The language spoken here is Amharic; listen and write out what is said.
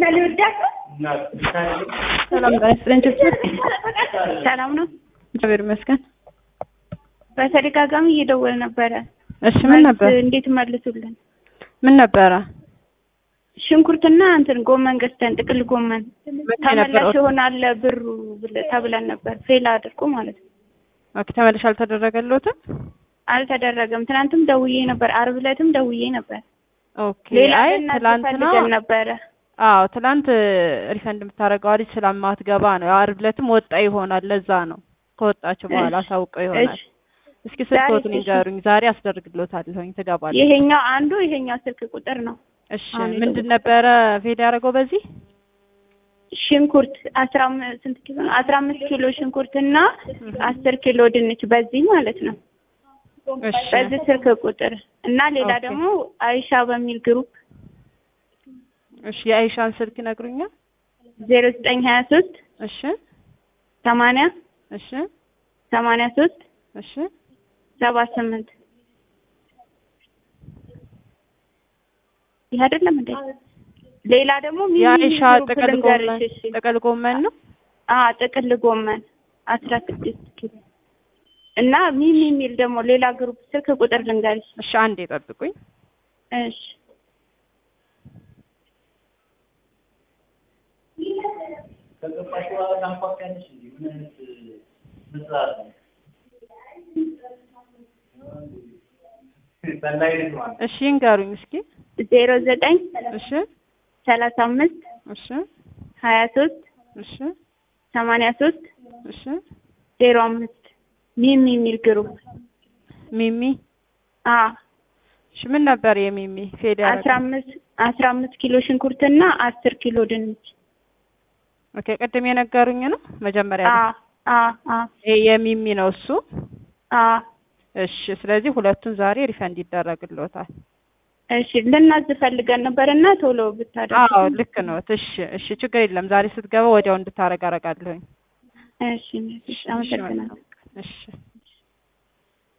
ሰላም ጤና ይስጥልኝ ችግር ሰላም ነው። እግዚአብሔር ይመስገን። በተደጋጋሚ እየደወለ ነበረ። እሺ ምን ነበር? መልስ እንዴት መልሱልን? ምን ነበረ? ሽንኩርትና እንትን ጎመን ገዝተን ጥቅል ጎመን መቼ ነበር? ተመላሽ ይሆናል ብሩ ብለ- ተብለን ነበር። ፌል አድርጎ ማለት ነው። ኦኬ ተመልሽ አልተደረገልዎትም? አልተደረገም። ትናንትም ደውዬ ነበር፣ አርብ ዕለትም ደውዬ ነበር። ኦኬ ሌላ አይ እናት ትላንትና ፈልገን ነበረ። አዎ ትላንት ሪፈንድ የምታደርገው ልጅ ስለማትገባ ነው። ያው ዓርብ ዕለትም ወጣ ይሆናል። ለዛ ነው ከወጣችሁ በኋላ እሺ፣ አሳውቀው ይሆናል። እሺ። እስኪ ስልክዎትን ዛሬ እሺ። ይንገሩኝ። ዛሬ አስደርግልዎታለሁኝ ትገባለች። ይሄኛው አንዱ ይሄኛው ስልክ ቁጥር ነው። እሺ አሁን ምንድን የደወልኩት። ነበረ ፌድ ያደረገው በዚህ? ሽንኩርት አስራ አምስት ስንት ኪሎ ነው? አስራ አምስት ኪሎ ሽንኩርት እና አስር ኪሎ ድንች በዚህ ማለት ነው። እሺ በዚህ ስልክ ቁጥር እና ሌላ ኦኬ። ደግሞ አይሻ በሚል ግሩፕ እሺ የአይሻን ስልክ ይነግሩኛል? ዜሮ ዘጠኝ ሀያ ሶስት እሺ ሰማንያ እሺ ሰማንያ ሶስት እሺ ሰባ ስምንት ይህ አይደለም እንዴ? ሌላ ደግሞ ሚኒ የአይሻ ግሩፕ ጥቅል ልንገርሽ፣ ጎመን እሺ። ጥቅል ጎመን ነው። አዎ ጥቅል ጎመን አስራ ስድስት ኪሎ እና ሚሚ የሚል ደግሞ ሌላ ግሩፕ ስልክ ቁጥር ልንገርሽ። እሺ አንዴ ጠብቁኝ። እሺ ከገባሽ በኋላ ታንኳኳያለሽ እንዴ? ምን አይነት መስራት ነው? ሰላይ ልጅ ማለት እሺ ይንገሩኝ እስኪ። ዜሮ ዘጠኝ እሺ ሰላሳ አምስት እሺ ሀያ ሶስት እሺ ሰማንያ ሶስት እሺ ዜሮ አምስት ሚሚ የሚል ግሩፕ ሚሚ አ እሺ ምን ነበር የሚሚ ፌድ አስራ ያደረገው? አምስት አስራ አምስት ኪሎ ሽንኩርትና አስር ኪሎ ድንች ኦኬ ቅድም የነገሩኝ ነው መጀመሪያ አ ላይ። አ አ ይሄ የሚሚ ነው እሱ። አ እሺ ስለዚህ ሁለቱን ዛሬ ሪፈንድ ይደረግልዎታል። እሺ ልናዝ ፈልገን ነበርና ቶሎ ብታደርግ አዎ ልክ ነው። እሺ እሺ ችግር የለም። ዛሬ ስትገባ ወዲያው እንድታረግ አረጋለሁኝ። እሺ እሺ አመሰግናለሁ እሺ